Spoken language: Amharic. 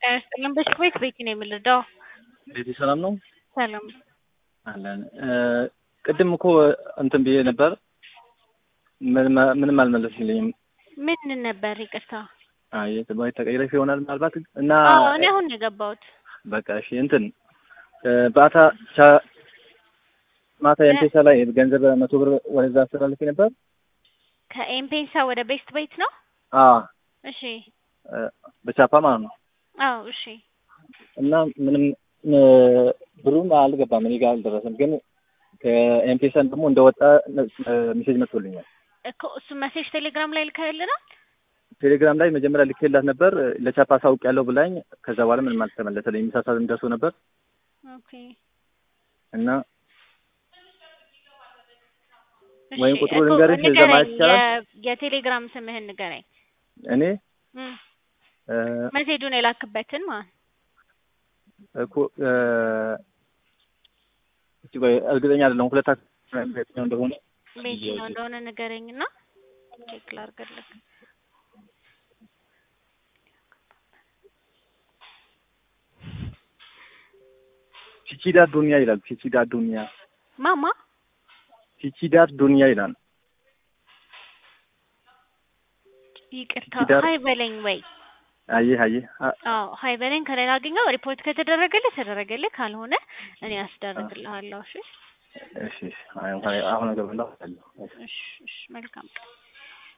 ጤና ይስጥልን። በሽታ ቤት ቤት ነው የምንረዳው። ቤቲ ሰላም ነው ሰላም አለን። ቅድም እኮ እንትን ብዬ ነበር፣ ምንም አልመለስልኝም። ምን ነበር? ይቅርታ። አይ ወይ ተቀይረሽ ይሆናል ምናልባት እና አዎ እኔ አሁን ነው የገባሁት። በቃ እሺ እንትን በአታ ማታ ኤምፔሳ ላይ ገንዘብ መቶ ብር ወደዛ አስተላልፌ ነበር። ከኤምፔሳ ወደ ቤስት ቤት ነው? አዎ እሺ በቻፓ ማለት ነው። አዎ እሺ እና ምንም ብሩም አልገባም እኔ ጋር አልደረሰም። ግን ከኤምፔሳን ደግሞ እንደወጣ ሜሴጅ መጥቶልኛል። እኮ እሱ መሴጅ ቴሌግራም ላይ ልከህልናል? ቴሌግራም ላይ መጀመሪያ ልኬላት ነበር ለቻፓ ሳውቅ ያለው ብላኝ፣ ከዛ በኋላ ምንም አልተመለሰልኝ። ምሳ ሰዓት ደርሶ ነበር ኦኬ እና እሺ፣ ወይም ቁጥሩ እኮ ልንገርሽ ንገረኝ፣ ዘማች ይቻላል? የ- የቴሌግራም ስምህን ንገረኝ። እኔ እም፣ እ፣ መሴጁን የላክበትን ማለት እኮ እ፣ እስቲ ቆይ እርግጠኛ አይደለሁም ሁለት እንደሆነ ቤት ነው እንደሆነ ንገረኝና ቼክ ላድርግልህ። ቺቺዳር ዱንያ ይላል። ቺቺዳር ዱንያ ማማ ቺቺዳር ዱንያ ይላል። ይቅርታ ኪዳር- ሀይ በለኝ ወይ አየህ አየህ አ- አዎ ሀይ በለኝ ከሌላ አገኘው ሪፖርት ከተደረገልህ ተደረገልህ ካልሆነ እኔ አስደርግልሃለሁ እሺ እሺ እሺ አሁን አሁን እገባለሁ። እሺ እሺ መልካም ቀን